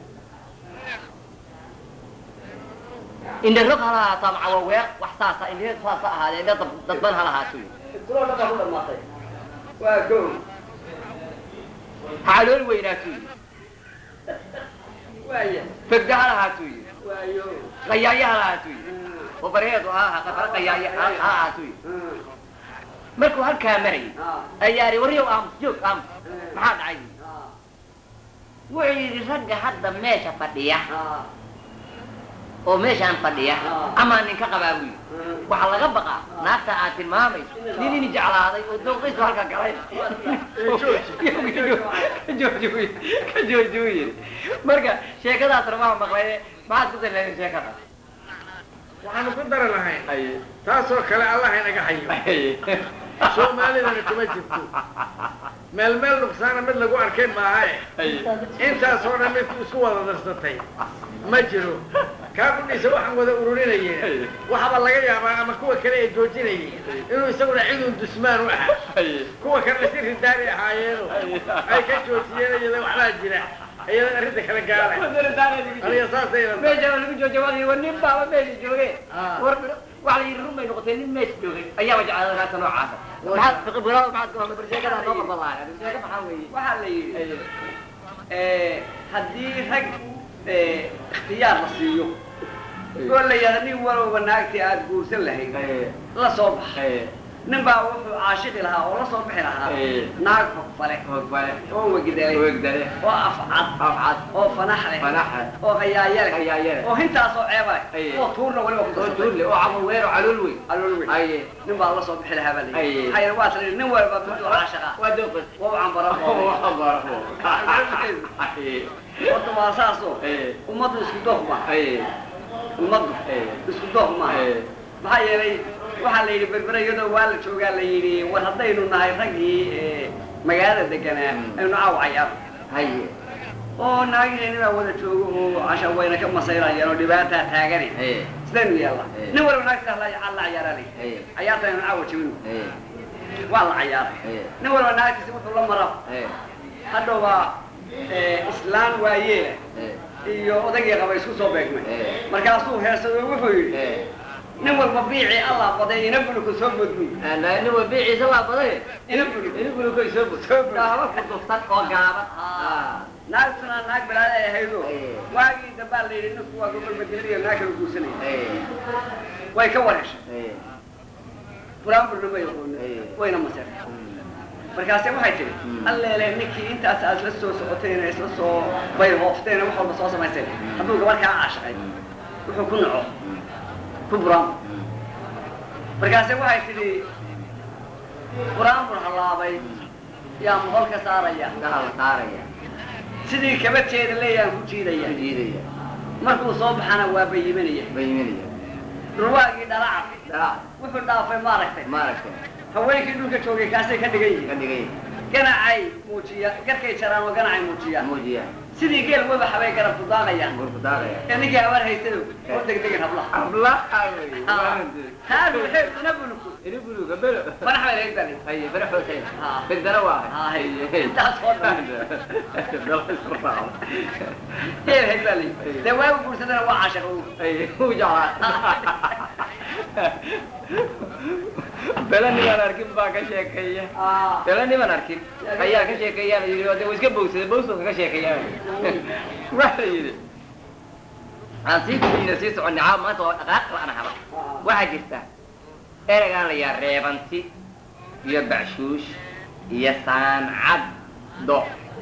indharog ha lahaato ama cawaweeq wax saasa indheed saas ha ahaadee indha dad- dadban ha lahaatuu yidhi intuloo dhan baa ku dhamaatay waa kow ha calool weynaatuu yidhi waaya fegda ha lahaatuu yidhi waayo qayaaye ha lahaatuu yidhi oo barheedu ha aha qafara qayaaye ha ha ahaatuu yidhi markuu halkaa marayay ayaa ihi waryow aamus joog aamus maxaa dhacay wuxuu yidhi ragga hadda meesha fadhiya oo meeshaan fadhiya amaa ninka qabaa buu yidhi waxaa laga baqaa naagta aad tilmaamayso nin ini jeclaaday oo dooqiisu halka galay ka jooji buu yidhi marka sheekadaasna maa maqlay maxaad ku darleedin sheekada waxaanu ku dari lahayn taasoo kale allah inaga hayo soomaalidana kuma jirto meel meel nuqsaana mid lagu arkay maahae intaasoo dhan midku isku wada darsatay ma jiro kaa kudhiisa waxaan wada ururinayeen waxaba laga yaabaa ama kuwa kale ee joojinayay inuu isaguna cidun dusmaan u ahaa kuwa kalena si ridaari ahaayeeno ay ka joojiyeen iyada waxbaa jira iyada arrinta kala gaara aniga saasayna meesha waa lagu joojawaday war nin baaba meesha jooge war waxa la yidhi run bay noqotay nin meesha joogay ayaaba jeclaaday naagta noocaasa maxaad fiqi bilaada maxaad ku hadlay barseekada noo barbalaaya barseeka maxaa weeye waxaa la yidhi haddii rag ikhtiyaar la siiyo oo la yidhahda nin walowba naagtii aada guursan lahayd la soo baxa nin baa wuxuu caashiqi lahaa oo la soo bixi lahaa naag fogfale hogbale oo wegdale wegdale oo afcad afcad oo fanax leh fanaxa oo qayaayale Qayaayale. oo hintaasoo ceeba leh Aye. oo tuurna weliba ku oo darsatay tuurle oo camal weer oo calool weyn alool weyn aye nin baa la soo bixi lahaa baa la Aye. yidhi maxaa yeele waa tala nin walba miduu caashaqa waa dooqis waa u cambara horta waa saasoo ummaddu isku dooq ma ummaddu isku dooq maaha maxaa yeelay waxaa la yidhi berbere iyadoo waa la joogaa la yidhi war haddaynu nahay raggii eh, magaalada deganaa Mm. aynu caaw cayaar haye oo naagiheenni baa wada joogo oo casha wayna ka masayrayaan oo dhibaataa taagani haye sidaynu yeelnaa Eh. nin walba naagta la la cayaaraa la yidhi haye cayaarta aynu caawa jebino haye waa la cayaaray haye nin walba naagtiisi wuxuu la mara haye hadhowba eh, islaan waayeela haye iyo odagii qaba isku soo beegmay Eh. markaasuu heersado wuxuu yidhi haye nin walba biicii allah baday ina buluku soo bodbuy nin wa biiciisa waa baday ina buluku ini bulukoy soo bud Soo bud. dhaaba ku duftan oo gaaban naagtuna naag balaad ay ahaydo Eh. waagii dambaa la yidhi ninku waa gobol bedelinayo naag kala guursanaya haye way ka wareeshay haye buraanburna ma yaqoonin Eh. wayna maseen markaase waxay tihi Mm. alleele ninkii intaas aad isla soo socoteen isla soo bayhoofteen wax walba soo samayseen hadduu gabar kaa caashaqay wuxuu ku naco ku buraanbur markaase waxay tidhi buraanbur hallaabay yaa mohol ka saaraya gaha la saaraya sidii kabateeda leeyaan ku jiidaya ku jiidaya markuu soo baxana waa bayimanaya bayiminaya ruwaagii dhalaca dalac wuxuu dhaafay maaragtay maaragtay haweenkii dhulka joogay kaasay ka dhigan ka yihiin dhigay ganacay muujiya garkay jaraan oo ganacay muujiyaan muujiya sidii geel weba habay garab ku daaqayaan gurku daaqaya ee ninkii habar haystado oo degdegan hablaha ablaha wey taanu waxay una bulku ini buluga belo madax bay laga galay haye bere xoosay Ah. bedana waa Haye. Intaas oo dhan. heel haybalay dee waagu guursadana waa caashaqo u jeclaa bela nimaan arkin baa ka sheekeeya bela niman arkin ayaa ka sheekeeyaa la yidhi oo de wa iska bowsaday bowska ka sheekeeyaa waxa la yidhi aan sii gudbina sii soconnay caawa maanta waa dhaqaaq la'ana haba waxaa jirta ereygaan la yaa reebanti iyo bacshuush iyo saancaddo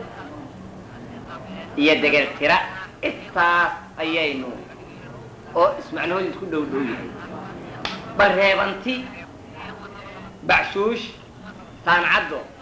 iyo degeltira intaas ayaynu oo ismacnahooda isku dhow dhow yahay bal reebanti bacshuush saancaddo